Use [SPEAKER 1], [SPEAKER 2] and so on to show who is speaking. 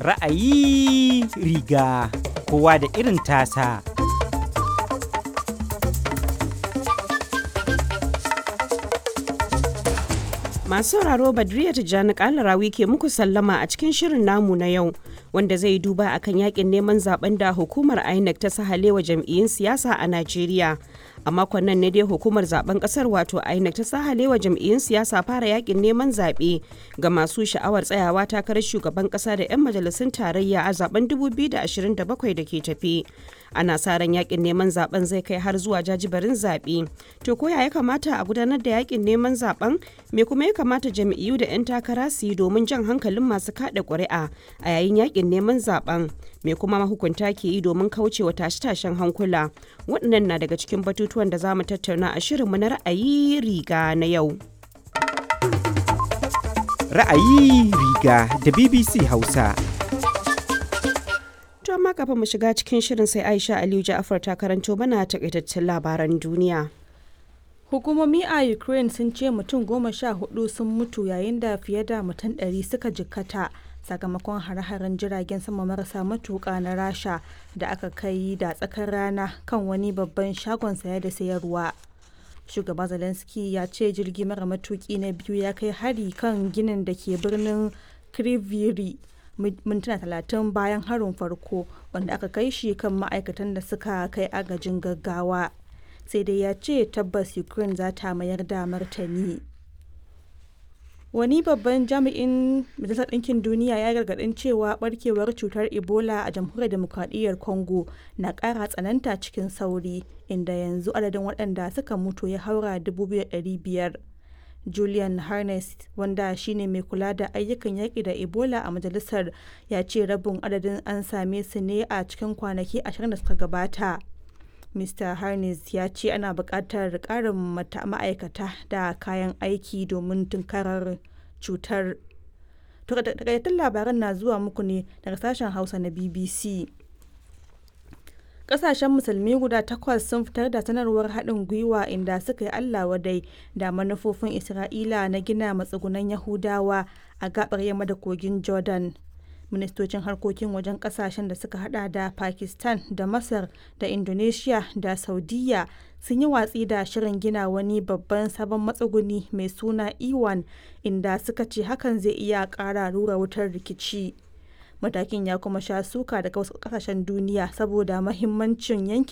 [SPEAKER 1] Ra'ayi riga kowa da irin tasa.
[SPEAKER 2] Masu sauraro Badriya Tijjani Kalarawi ke muku sallama a cikin shirin namu na yau wanda zai duba akan yakin neman zaben da hukumar INEC ta sahalewa jam'iyyun siyasa a Najeriya. A makon nan ne dai hukumar zaben kasar wato INEC ta sahalewa jam'iyyun siyasa fara yakin neman zaɓe ga masu sha'awar tsayawa takarar shugaban kasa da 'yan majalisun tarayya a zaben 2027 da ke tafe. Ana sa ran yakin neman zaben zai kai har zuwa jajibarin zaɓe. To ko ya kamata a gudanar da yakin neman zaben? Me kuma ya kamata jam'iyyu da 'yan takara su yi domin jan hankalin masu kaɗa ƙuri'a a yayin yakin neman zaben? Me kuma mahukunta ke yi domin kaucewa tashe-tashen hankula? Waɗannan na daga cikin batutuwan da za mu tattauna a shirinmu na ra'ayi riga na yau.
[SPEAKER 1] Ra'ayi riga da BBC Hausa.
[SPEAKER 2] To amma kafin mu shiga cikin shirin sai Aisha Aliyu Ja'afar ta karanto mana takaitaccen labaran duniya.
[SPEAKER 3] Hukumomi a Ukraine sun ce mutum goma sha hudu sun mutu yayin da fiye da mutum ɗari suka jikkata sakamakon hare-haren jiragen sama marasa matuƙa na Rasha da aka kai da tsakar rana kan wani babban shagon saya da sayarwa. Shugaba Zelensky ya ce jirgi mara matuƙi na biyu ya kai hari kan ginin da ke birnin Kriviri mintuna talatin bayan harin farko wanda aka kai shi kan ma'aikatan da suka kai agajin gaggawa. sai dai ya ce tabbas ukraine za ta mayar da martani wani babban jami'in majalisar ɗinkin duniya ya gargaɗin cewa barkewar cutar ebola a jamhuriyar demokradiyyar congo na ƙara tsananta cikin sauri inda yanzu adadin waɗanda suka mutu ya haura 2,500 julian harness wanda shine mai kula da ayyukan yaƙi da ebola a majalisar ya ce rabin adadin an same su ne a cikin kwanaki 20 da suka gabata Mr. Harness ya ce ana buƙatar ƙarin ma'aikata da kayan aiki domin tunkarar cutar. Takaitattun labaran na zuwa muku ne daga sashen Hausa na BBC. Ƙasashen musulmi guda takwas sun fitar da sanarwar haɗin gwiwa inda suka yi Allah wadai da manufofin Isra'ila na gina matsugunan Yahudawa a gaɓar yamma da kogin Jordan. ministocin harkokin wajen kasashen da suka hada da pakistan da masar da indonesia da saudiya sun yi watsi da shirin gina wani babban sabon matsuguni mai suna iwan inda suka ce hakan zai iya kara rura wutar rikici matakin ya kuma sha suka daga wasu kasashen duniya saboda mahimmancin yankin